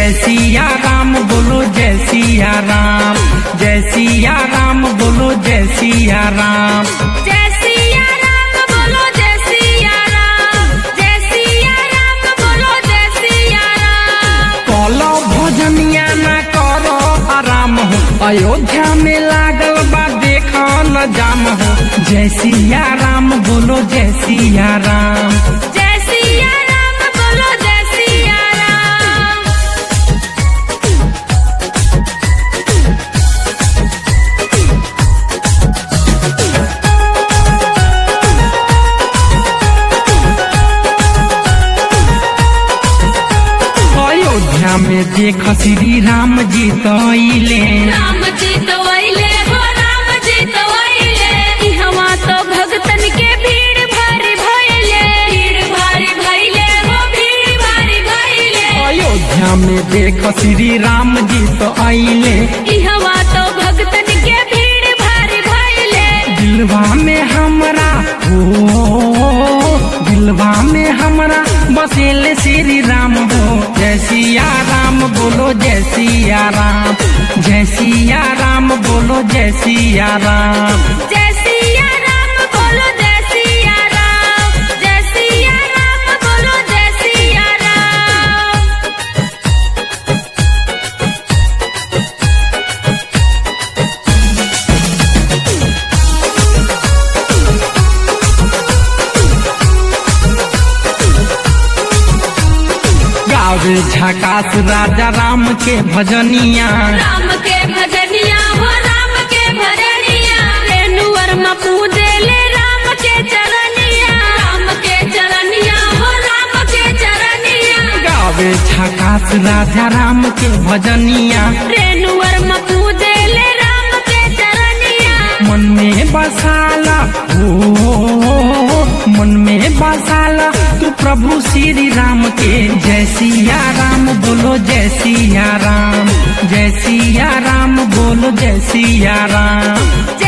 जय सिया राम बोलो जय सिया राम जय सिया राम बोलो जय सिया राम जय सिया राम बोलो जय सिया राम जय सिया राम बोलो जय सिया राम कलो भजनिया ना करो आराम हो अयोध्या में लागल बा देखो न जाम हो जय सिया राम बोलो जय सिया राम जय सिया राम बोलो जय सिया राम अयोध्या में देख श्री राम जी तैले राम जी तो अइले हो राम जी तो अइले इहवा तो भगतन के भीड़ भारी भइले भीड़ भारी भइले हो भीड़ भारी भइले अयोध्या में देख श्री राम जी तो आइले इहवा तो भगतन के भीड़ भारी भइले दिलवा में हमरा हो दिलवा में हमरा बसेले श्री राम हो जय सिया राम बोलो जय सिया राम जय सिया राम बोलो जय सिया राम जय सिया राम बोलो जय सिया राम जय सिया राम बोलो जय सिया राम गावे झकास राजा राम के भजनिया राम के भजनिया हो राम के भजनिया रेणुवर में पूजे ले राम के चरनिया राम के चरनिया हो राम के चरनिया गावे झकास राजा राम के भजनिया रेणुवर में पूजे ले राम के चरनिया मन में बसाला हो मन में बसाला तू प्रभु श्री राम के जय सिया राम बोलो जय सिया राम जय सिया राम बोलो जय सिया राम